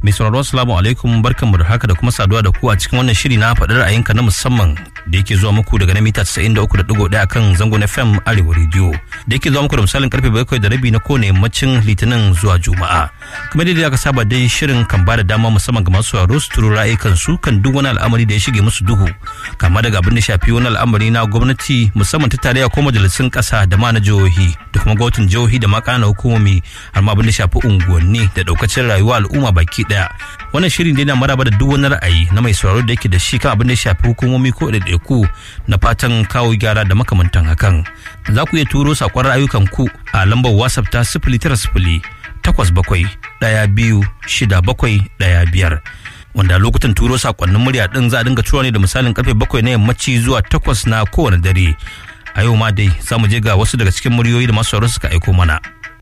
Mai sauraro assalamu alaikum barkanmu da haka da kuma saduwa da ku a cikin wannan shiri na faɗar ra'ayinka na musamman da yake zuwa muku daga na mita 93.1 kan zangon FM Arewa Radio da yake zuwa muku da misalin karfe bakwai da rabi na kowane yammacin Litinin zuwa Juma'a. Kamar yadda aka saba dai shirin kan bada dama musamman ga masu sauraro su turo ra'ayikan su kan duk wani al'amari da ya shige musu duhu kama daga abin da shafi wani al'amari na gwamnati musamman ta tarayya ko majalisun ƙasa da ma na jihohi da kuma gwamnatin jihohi da ma ƙananan hukumomi har ma abin da shafi unguwanni da ɗaukacin rayuwa al'umma baki ɗaya. Wannan shirin dai na maraba da duk wani ra'ayi na mai sauraro da yake da shi kan abin da ya shafi hukumomi ko ɗaiɗaiku na fatan kawo gyara da makamantan hakan. Za ku iya turo saƙon ra'ayukan ku a lambar WhatsApp ta sifili tara sifili takwas bakwai ɗaya biyu shida bakwai ɗaya biyar. Wanda lokutan turo saƙonnin murya ɗin za a dinga tura ne da misalin karfe bakwai na yammaci zuwa takwas na kowane dare. A yau ma dai za mu je ga wasu daga cikin muryoyi da masu sauraro suka aiko mana.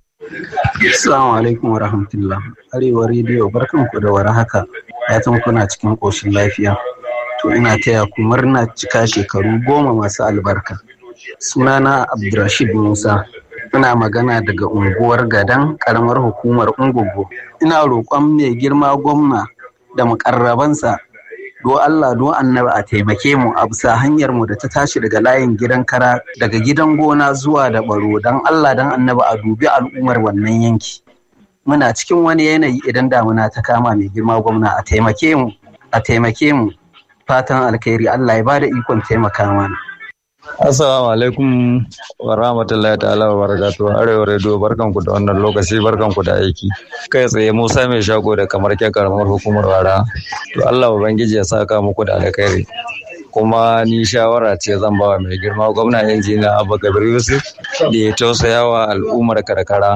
Assalamu alaikum wa rahmatullah. Arewa rediyo barkanku da war haka. Fatan kuna cikin ƙoshin lafiya. To ina taya ku murna cika shekaru goma masu albarka. Sunana Abdurrashid Musa. Ina magana daga unguwar Gadan ƙaramar hukumar Ungugu. Ina roƙon mai girma gwamna da muƙarrabansa do Allah do annabi a taimake mu a bisa hanyar mu da ta tashi daga layin gidan kara daga gidan gona zuwa da baro dan Allah dan annabi a dubi al'ummar wannan yanki muna cikin wani yanayi idan damuna ta kama mai girma gwamna a taimake mu a taimake mu fatan alkhairi Allah ya bada ikon taimaka mana Assalamu alaikum wa rahmatullahi ta'ala wa barakatuhu Arewa Radio barkanku da wannan lokaci barkanku da aiki. Kai tsaye Musa mai shago da kamar ke karamar hukumar wara. To Allah ubangiji ya saka muku da alkhairi. Kuma ni shawara ce zan bawa mai girma gwamna injiniya Abba Kabir Yusuf da ya tausaya wa al'ummar karkara.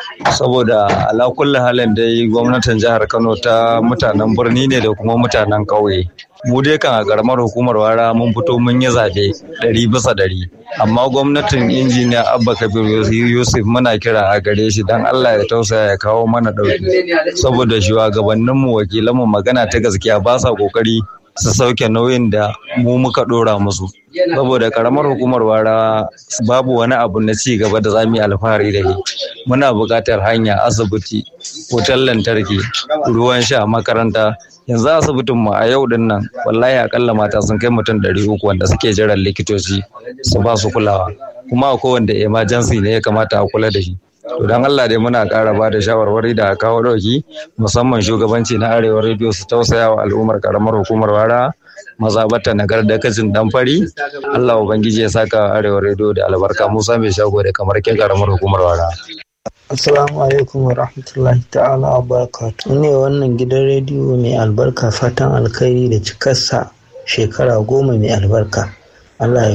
Saboda ala kulli halin dai gwamnatin jihar Kano ta mutanen birni ne da kuma mutanen ƙauye. mu dai kan a karamar hukumar wara mun fito mun yi zaɓe ɗari bisa ɗari amma gwamnatin injiniya abba kabir yusuf muna kira a gare shi don allah ya tausaya ya kawo mana ɗauki saboda shugabanninmu wakilanmu magana ta gaskiya ba sa ƙoƙari su sauke nauyin da mu muka ɗora musu saboda karamar hukumar wara babu wani abu na ci gaba da zamu yi alfahari da shi muna buƙatar hanya asibiti wutar lantarki ruwan sha makaranta yanzu asibitin mu a yau din nan wallahi akalla mata sun kai mutum ɗari uku wanda suke jiran likitoci su ba su kulawa kuma akwai wanda emergency ne ya kamata a kula da shi to dan Allah dai muna ƙara ba da shawarwari da kawo ɗauki musamman shugabanci na arewa rediyo su tausaya wa al'ummar karamar hukumar wara mazabata nagar da kacin dan fari Allah ubangiji ya saka arewa rediyo da albarka Musa mai shago da kamar ke karamar hukumar wara Assalamu alaikum wa rahmatullahi ta'ala wa barakatu. Ne wannan gidan rediyo mai albarka fatan alkhairi da cikarsa shekara goma mai albarka. Allah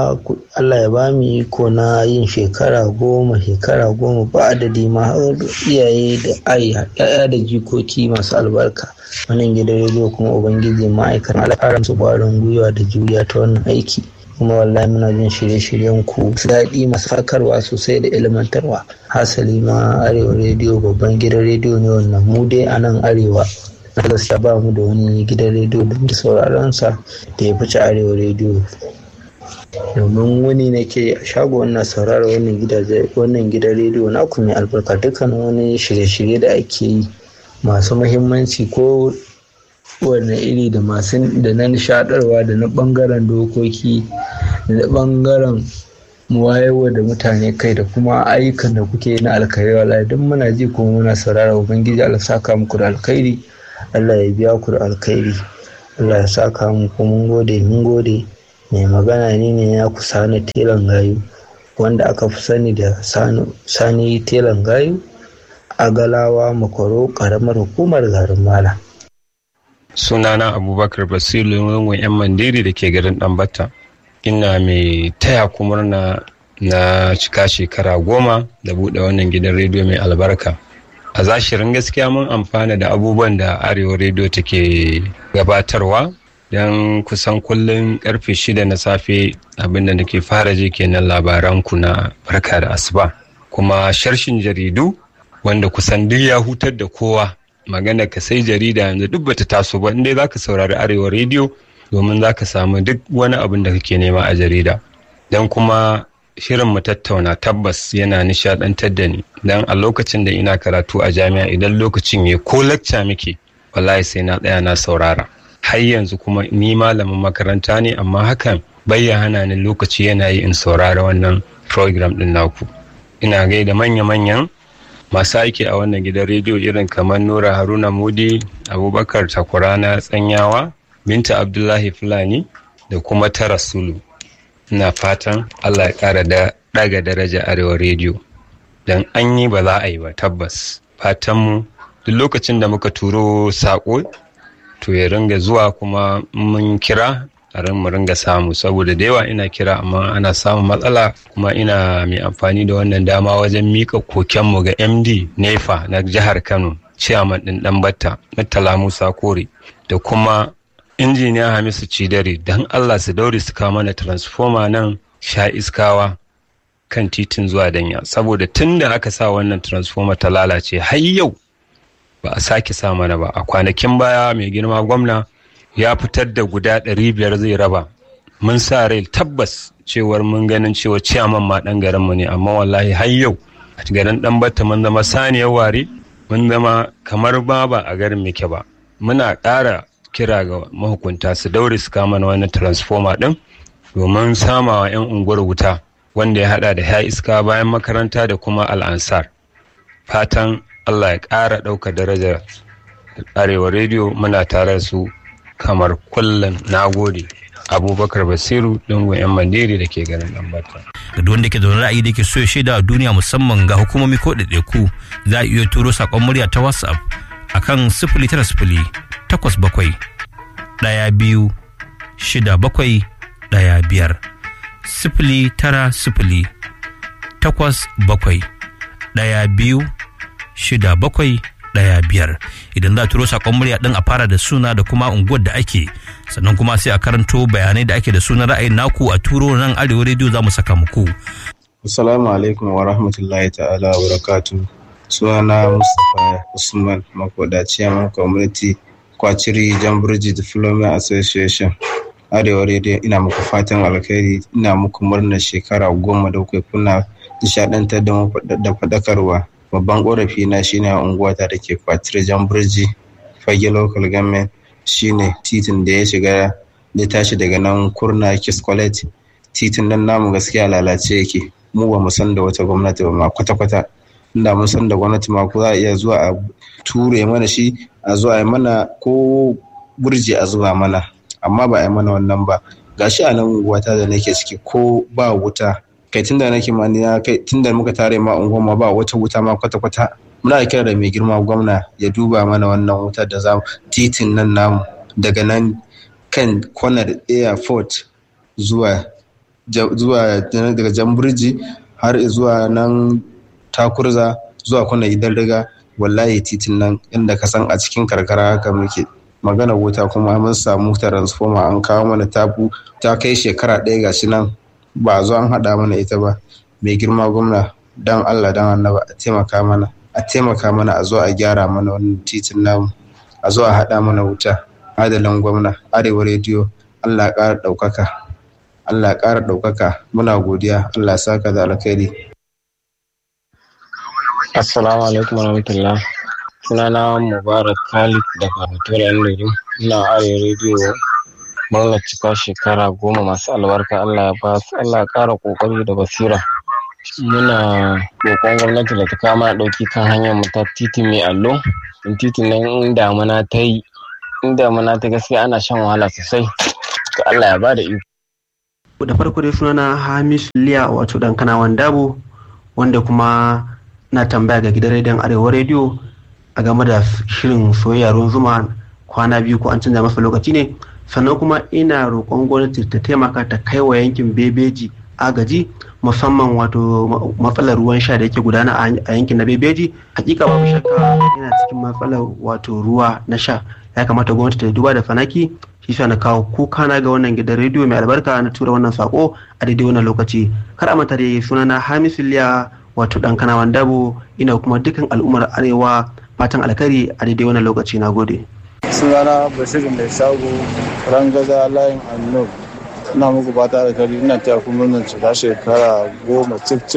ya ba mu iko na yin shekara goma shekara goma ba adadi ma har iyaye da ai ya'ya da jikoki masu albarka. Wannan gidan rediyo kuma ubangiji ma'aikatan alƙaran su ƙwarin gwiwa da juriya ta wannan aiki. kuma wallahi muna jin shirye-shiryen ku daɗi masu fakarwa sosai da ilmantarwa hasali ma arewa rediyo babban gidan rediyo ne wannan mu dai a nan arewa na gaskiya ba mu da wani gidan rediyo da muke sauraron sa da ya fice arewa rediyo domin wani nake a shago wannan saurara wannan gidaje wannan gidan rediyo na ku mai albarka dukkan wani shirye-shirye da ake yi masu muhimmanci ko wanne iri da masu da na nishadarwa da na bangaren dokoki da na bangaren wayewa da mutane kai da kuma ayyukan da kuke na alkhairi wallahi duk muna ji kuma muna saurara ubangiji Allah saka muku da alkhairi Allah ya biya ku da alkhairi Allah ya saka muku mun gode mun gode mai magana ne ne ya ku sani telan gayu wanda aka fi sani da sani telan gayu a galawa makwaro karamar hukumar garin mala sunana abubakar basiru lungun yan mandiri da ke garin ɗanbata ina mai taya ku murna na cika shekara goma da buɗe wannan gidan rediyo mai albarka a zashirin gaskiya mun amfana da abubuwan da arewa rediyo take gabatarwa don kusan kullum karfe shida na safe abinda nake fara je kenan labaran ku na barka da asuba kuma sharshin jaridu wanda kusan duk ya hutar da kowa magana ka sai jarida yanzu duk bata taso ba inda za ka saurari arewa rediyo domin za ka samu duk wani abin da kake nema a jarida don kuma shirin mu tattauna tabbas yana nishadantar da ni don a lokacin da ina karatu a jami'a idan lokacin ya ko lacca muke wallahi sai na tsaya na saurara har yanzu kuma ni malamin makaranta ne amma hakan bai ya hana ni lokaci yana yi in saurara wannan program din naku ina gaida manya-manyan masu aiki a wannan gidan rediyo irin kamar nura haruna mudi abubakar takurana tsanyawa binta abdullahi fulani da kuma tara sulu ina fatan allah ya kara da daga daraja arewa rediyo don an yi ba za a yi ba tabbas fatanmu duk lokacin da muka turo saƙo to ya ringa zuwa kuma mun kira a mu ringa samu saboda da yawa ina kira amma ana samun matsala kuma ina mai amfani da wannan dama wajen mika kokenmu ga md nefa na jihar kano ciyaman ɗin ɗan batta murtala musa kore da kuma injiniya hamisu cidare don allah su daure su kawo mana transformer nan sha iskawa kan titin zuwa danya saboda tun da aka sa wannan transformer ta lalace har yau ba a sake sa mana ba a kwanakin baya mai girma gwamna ya fitar da guda ɗari biyar zai raba mun sa rai tabbas cewar mun ganin cewa ciyaman ma ɗan garinmu ne amma wallahi har yau a garin ɗan batta mun zama saniyar ware mun zama kamar ba ba a garin muke ba muna ƙara kira ga mahukunta su daure su kama na wannan transformer ɗin domin samawa 'yan unguwar wuta wanda ya hada da ya iska bayan makaranta da kuma al'ansar fatan allah ya ƙara ɗauka darajar arewa rediyo muna tare su kamar kullum na gode abubakar basiru dungun yan mandiri da ke garin ɗanbata ga wanda ke zaune ra'ayi da ke so ya shaida a duniya musamman ga hukumomi ko ɗaiɗaiku za a iya turo saƙon murya ta whatsapp akan sifili tara sifili takwas bakwai ɗaya biyu shida bakwai ɗaya biyar sifili tara sifili takwas bakwai ɗaya biyu shida bakwai ɗaya biyar idan za a turo saƙon murya ɗin a fara da suna da kuma unguwar da ake sannan kuma sai a karanto bayanai da ake da sunan ra'ayin naku a turo nan arewa rediyo za mu saka muku. Assalamu alaikum wa rahmatullahi ta'ala wa barakatu. Sunana Mustapha Usman Makoda Chairman Community Kwaciri Jamburji Development Association. Arewa Radio ina muku fatan alkhairi ina muku murnar shekara goma da kuka kuna nishadantar da faɗakarwa. Babban ƙorafi na shine a unguwata da ke Kwaciri Jamburji Fage Local Government shine titin da ya shiga ya tashi daga nan kurna Kiss College titin nan namu gaskiya lalace yake mu ba mu san da wata gwamnati ba ma kwata-kwata inda mun san da gwamnati ma ko za a iya zuwa a ture mana shi a zuwa a mana ko burji a zuwa mana amma ba a yi mana wannan ba gashi a nan unguwata da nake ciki ko ba wuta kai tunda nake ma ni kai tunda muka tare ma unguwa ma ba wata wuta ma kwata-kwata muna kira da mai girma gwamna ya duba mana wannan wutar da za titin nan namu daga nan kan kwanar airport zuwa zuwa daga jamburji har zuwa nan takurza zuwa kwanar gidan riga wallahi titin nan inda ka san a cikin karkara haka muke magana wuta kuma mun samu transformer an kawo mana tabu ta kai shekara ɗaya gashi nan ba zo an haɗa mana ita ba mai girma gwamna dan allah dan annaba a taimaka mana a taimaka mana a zo a gyara mana wannan titin namu a zo a haɗa mana wuta adalin gwamna arewa rediyo allah ƙara ɗaukaka allah ƙara ɗaukaka muna godiya allah saka da alkhairi assalamu alaikum warahmatullah sunana mubarak khalid daga batura yan ina arewa rediyo murnar cika shekara goma masu albarka allah ya ba su allah ya ƙara ƙoƙari da basira muna roƙon gwamnati da ta kama ɗauki kan hanyar mu ta titi mai allo in titin nan in damuna ta yi in damuna ta gaskiya ana shan wahala sosai to Allah ya bada iko da farko dai sunana Hamis Liya wato dan kanawan dabo wanda kuma na tambaya ga gidan rediyon Arewa rediyo a game da shirin soyayya ruwan zuma kwana biyu ko an canza masa lokaci ne sannan kuma ina roƙon gwamnati ta taimaka ta kai wa yankin bebeji agaji musamman wato matsalar ruwan sha da yake gudana a yankin na bebeji hakika babu shakka yana cikin matsalar wato ruwa na sha ya kamata gwamnati ta duba da fanaki shi sa na kawo kuka na ga wannan gidan rediyo mai albarka na tura wannan sako a daidai wannan lokaci kar a manta da sunana hamisu liya wato dan kanawan dabo ina kuma dukkan al'ummar arewa fatan alkari a daidai wannan lokaci na gode sunana bashir mai shago rangaza layin annur ina muku fata da kari ina taya ku murnar cika shekara goma cif cif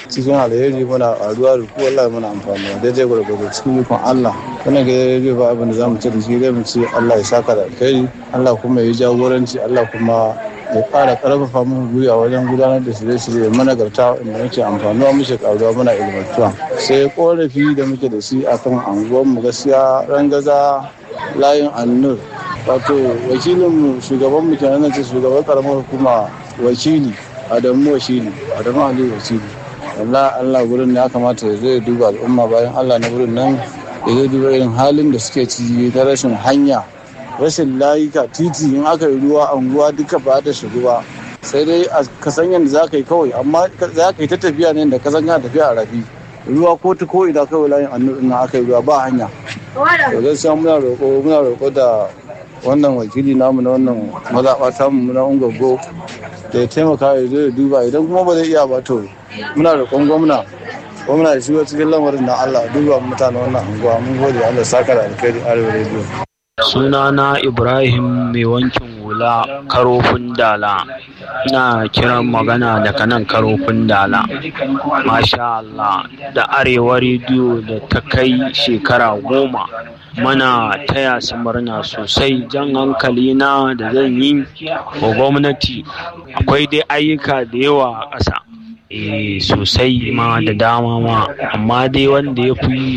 cikin alheri muna ƙaruwa da ku wallahi muna amfani da daidai gwargwado cikin ikon Allah wannan gidan rediyo ba abin da za mu ce da shi dai mu ce Allah ya saka da alkhairi Allah kuma ya yi jagoranci Allah kuma ya ƙara ƙarfafa mu guri a wajen gudanar da shirye-shirye managarta inda muke amfanuwa muke ƙaruwa muna ilmantuwa sai korafi da muke da shi akan anguwar mu gaskiya rangaza layin annur wato wakilinmu shugaban mu kenan ce shugaban karamar hukuma wakili adamu wakili adamu ali wakili Allah Allah gurin ya kamata ya zo ya duba al'umma bayan Allah na gurin nan ya zo duba irin halin da suke ciki ta rashin hanya rashin layuka titi in aka yi ruwa anguwa duka ba ta shigo ba sai dai a kasan yadda za ka yi kawai amma za ka yi ta tafiya ne da kasan yana tafiya a rafi ruwa ko ta ko ina kawai layin annu na aka yi ruwa ba hanya to gaskiya muna roƙo muna roƙo da wannan wakili namu na wannan mazaɓa tamu na ungogo da ya taimaka ya zo ya duba idan kuma ba zai iya ba to muna roƙon gwamna gwamna ya shigo cikin lamarin na Allah duba mutanen wannan unguwa mun gode Allah saka da alkhairi arewa rediyo sunana ibrahim mai wankin hula karofin dala ina kiran magana daga nan karofin dala masha Allah da arewa rediyo da ta kai shekara goma mana taya su murna sosai jan hankali na da zan yi wa gwamnati akwai dai ayyuka da yawa a ƙasa eh sosai ma da dama ma amma dai wanda ya fi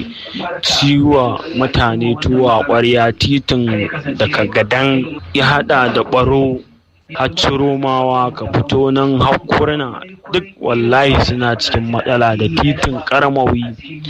ciwa mutane tuwa ƙwarya titin daga gadan ya hada da ɓaro romawa ka fito nan hakurna duk wallahi suna cikin matsala da titin karamawi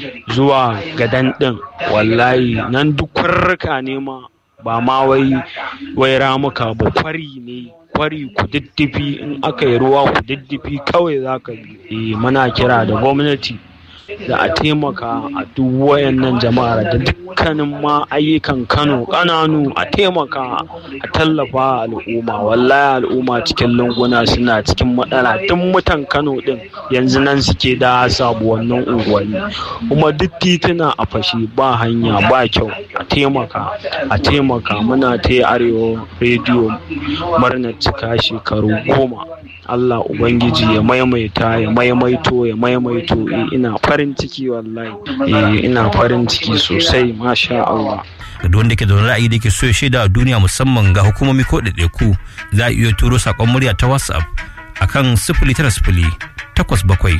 zuwa gadan ɗin wallahi nan duk kwarruka ne ma ba ma wai wai ramuka ba kwari ne kwari ku diddifi in aka yi ruwa ku diddifi kawai za ka bi muna kira da gwamnati da a taimaka a duk wayannan jama'ar da dukkanin ma ayyukan kano kananu a taimaka a tallafa al'umma wallahi al'umma cikin lunguna suna cikin matsala duk mutan kano din yanzu nan suke da sabuwannin unguwanni kuma duk tituna a fashe ba hanya ba kyau a taimaka a taimaka muna ta arewa rediyo murnar cika shekaru goma Allah Ubangiji ya maimaita ya maimaito ya maimaito ina farin ciki wallahi ina farin ciki sosai masha Allah ga wanda ke da wani ra'ayi da ke so ya shaida a duniya musamman ga hukumomi ko ɗaiɗaiku za a iya turo saƙon murya ta whatsapp akan sifili tara sifili takwas bakwai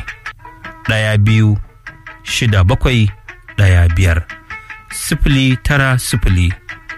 ɗaya biyu shida bakwai ɗaya biyar sifili tara sifili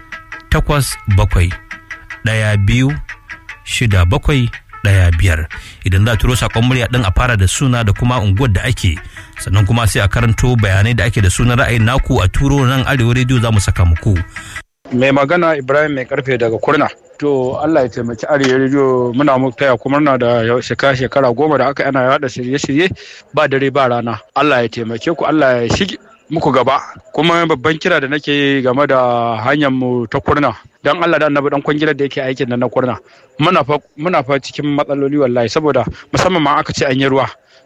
takwas bakwai ɗaya biyu shida bakwai ɗaya biyar idan za a turo saƙon murya ɗin a fara da suna da kuma unguwar da ake sannan kuma sai a karanto bayanai da ake da sunan ra'ayin naku a turo nan arewa rediyo za mu saka muku. mai magana ibrahim mai karfe daga kurna to allah ya taimaki arewa rediyo muna muku taya kuma na da shekara shekara goma da aka yana yada shirye-shirye ba dare ba rana allah ya taimake ku allah ya shige muku gaba kuma babban kira da nake game da hanyar mu ta kurna dan Allah da annabi dan kwangilar da yake aikin nan na kurna muna fa muna fa cikin matsaloli wallahi saboda musamman ma aka ce an yi ruwa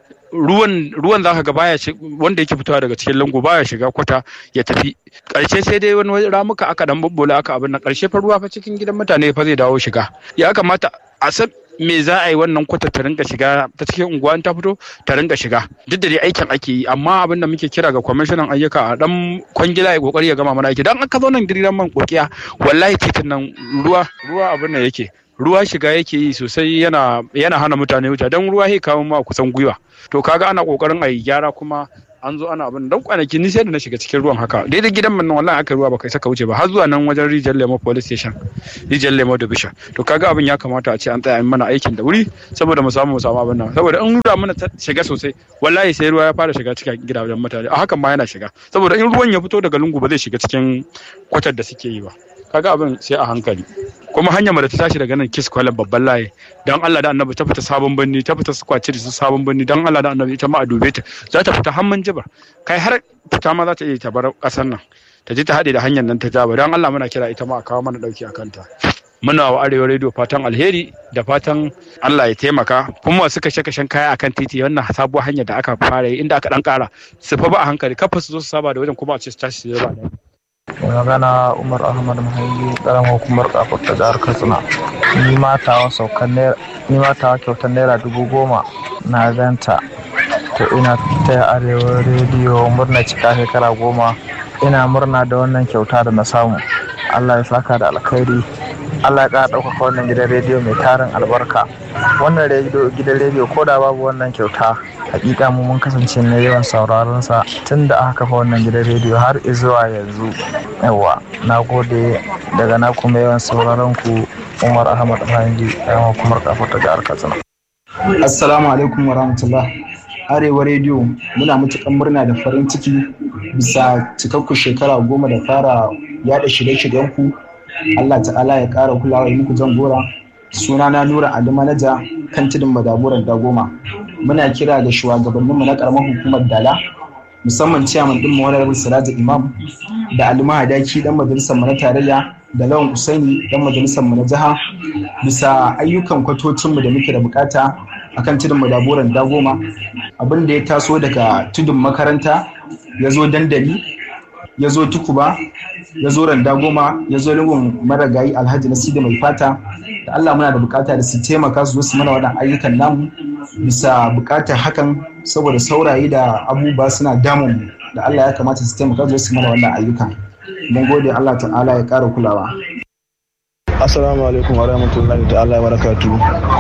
ruwan ruwan zaka ga baya wanda yake fitowa daga cikin lungu baya shiga kwata ya tafi karshe sai dai wani ramuka aka dan bubbola aka abin nan karshe fa ruwa fa cikin gidan mutane fa zai dawo shiga ya kamata a san me za a yi wannan kwata ta rinka shiga ta cikin unguwa ta fito ta rinka shiga duk da dai aikin ake yi amma abin da muke kira ga kwamishinan ayyuka a dan kwangila ya kokari ya gama mana aiki dan aka zo nan gidan man kokiya wallahi titin nan ruwa ruwa abin da yake ruwa shiga yake yi sosai yana yana hana mutane wuta dan ruwa ya kawo ma kusan gwiwa to kaga ana kokarin a yi gyara kuma an zo ana abin dan kwanaki ni sai da na shiga cikin ruwan haka daidai gidan mun wallahi aka ruwa baka saka wuce ba har zuwa nan wajen rijiyar lemo police station rijiyar lemo da bisha to kaga abin ya kamata a ce an tsaya mana aikin da wuri saboda mu samu mu samu abin nan saboda in ruwa mana shiga sosai wallahi sai ruwa ya fara shiga cikin gidajen mutane a hakan ma yana shiga saboda in ruwan ya fito daga lungu ba zai shiga cikin kwatar da suke yi ba kaga abin sai a hankali kuma hanyar da ta tashi daga nan kis kwalan babban layi dan Allah da annabi ta fita sabon birni ta fita kwace da su sabon birni dan Allah da annabi ita ma a dube ta za ta fita hamman jibar kai har fita ma za ta iya ta bar kasar nan ta je ta haɗe da hanyar nan ta jaba dan Allah muna kira ita ma a kawo mana dauki a kanta muna wa arewa radio fatan alheri da fatan Allah ya taimaka kuma masu kashe kashen kaya akan titi wannan sabuwar hanyar da aka fara yi inda aka dan kara su fa ba a hankali kafa su zo su saba da wajen kuma a ce su tashi su ba magana umar ahmad muhaili karamar hukumar kafar ta jihar katsina ni ma tawa saukan ni ma tawa kyautar naira dubu goma na ganta to ina taya arewa rediyo murna cika shekara goma ina murna da wannan kyauta da na samu allah ya saka da alkhairi allah ya ƙara ɗaukaka wannan gidan rediyo mai tarin albarka wannan gidan rediyo ko da babu wannan kyauta hakika mu mun kasance na yawan sauraron sa tun da aka kafa wannan gidan rediyo har zuwa yanzu yawa na gode daga na kuma yawan sauraron ku umar ahmad fahimji yawan kuma kafa ta jihar katsina assalamu alaikum wa rahmatullah arewa rediyo muna matukan murna da farin ciki bisa cikakku shekara goma da fara yada shirye-shiryen ku allah ta'ala ya kara kulawa yi muku jangora suna na nura ali manaja kan tudun madaburan dagoma muna kira da shugabanninmu na karamar hukumar dala musamman ciyaman din mawarar siraja imam da alima hadaki dan majalisar mu na tarayya da lawan usaini dan majalisar mu na jiha bisa ayyukan kwatocinmu da muke da bukata akan tudun madaburan dagoma abin da ya taso daga tudun makaranta ya zo dandali ya zo tukuba ya zo randa goma ya zo lungun maragayi alhaji na sida mai fata da allah muna da bukata da su taimaka su zo su mana waɗannan ayyukan namu bisa bukatar hakan saboda saurayi da abubuwa suna damun da allah ya kamata su taimaka su zo su mana wannan ayyukan mun gode allah ta'ala ya ƙara kulawa Assalamu alaikum wa rahmatullahi ta'ala wa barakatu.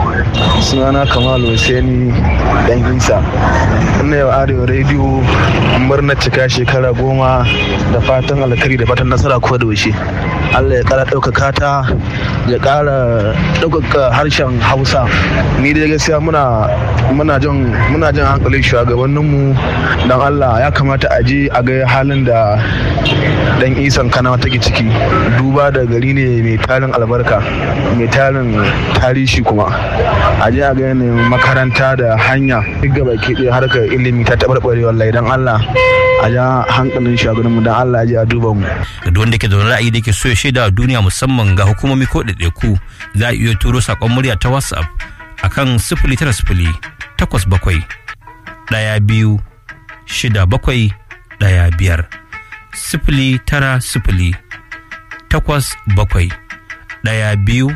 Sunana Kamal Hussaini dan Isa. Ina yau Arewa Radio murnar cika shekara goma da fatan alkari da fatan nasara ko da wuce. Allah ya kara ɗaukaka ta ya kara ɗaukaka harshen Hausa. Ni dai gaskiya muna muna jan muna jan hankalin shugabanninmu dan Allah ya kamata a je a ga halin da dan isan kanawa take ciki duba da gari ne mai tarin albarka mai tarin tarihi kuma a je a ga yanayin makaranta da hanya duk gaba ke ɗaya harkar ilimi ta taɓarɓare wallahi dan Allah a ja hankalin shugabanninmu dan Allah ya je a duba mu ga duk wanda ke da wani ra'ayi da ke so ya shaida a duniya musamman ga hukumomi ko ɗaiɗaiku za a iya turo saƙon murya ta whatsapp akan sifili tara sifili takwas bakwai ɗaya biyu shida bakwai ɗaya biyar sifili tara sifili takwas bakwai ɗaya biyu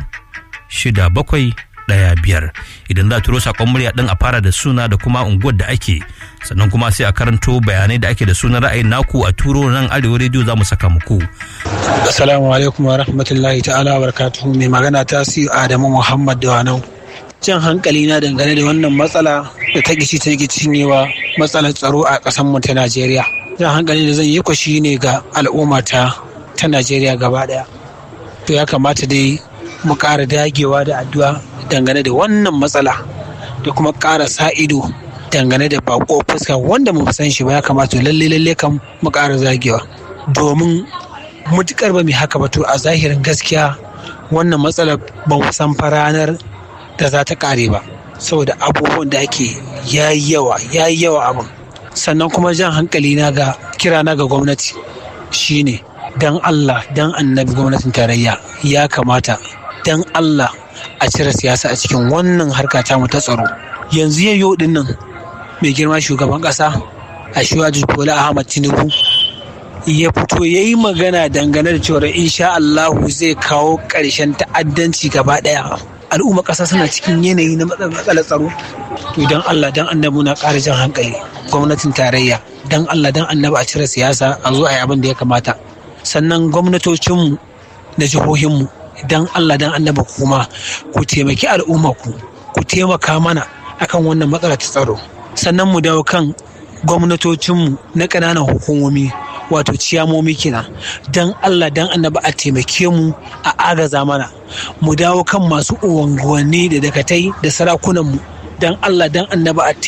shida bakwai ɗaya biyar idan za a turo saƙon murya ɗin a fara da suna da kuma unguwar da ake sannan kuma sai a karanto bayanai da ake da sunan ra'ayin naku a turo nan arewa rediyo za mu saka muku. assalamu alaikum wa rahmatullahi ta'ala wa barakatuhu mai magana ta adamu muhammad da wanau jan hankali na dangane da wannan matsala da ta gici ta cinyewa matsalar tsaro a ƙasar mu ta Najeriya. Jan hankali da zan yi kwa shi ne ga al'umma ta ta Najeriya gaba ɗaya. To ya kamata dai mu ƙara dagewa da addu'a dangane da wannan matsala da kuma ƙara sa ido dangane da bako fuska wanda mu san shi ba ya kamata lalle lalle kan mu ƙara zagewa domin mutukar ba mu haka ba to a zahirin gaskiya wannan matsalar ba mu san faranar da za ta kare ba saboda abubuwan da ake yayi yawa yayi yawa abin sannan kuma jan hankali na ga kira na ga gwamnati shine dan Allah dan annabi gwamnatin tarayya ya kamata dan Allah a cire siyasa a cikin wannan harka ta mu ta tsaro yanzu yau din nan mai girma shugaban kasa a shuwaji bola ahmad tinubu ya fito ya yi magana dangane da cewa insha Allahu zai kawo ƙarshen ta'addanci gaba ɗaya al'umma ƙasa suna cikin yanayi na matsalar tsaro to don Allah don annabi na ƙara jan hankali gwamnatin tarayya don Allah don annabi a cire siyasa a zo a yi abin da ya kamata sannan gwamnatocinmu na jihohinmu don Allah don annabi kuma ku taimaki al'umma ku ku taimaka mana akan wannan matsalar ta tsaro sannan mu dawo kan gwamnatocinmu na ƙananan hukumomi wato ciyamomi kenan don Allah don annaba a taimake mu a agaza mana mu dawo kan masu unguwanni da dakatai da sarakunanmu don Allah don annaba a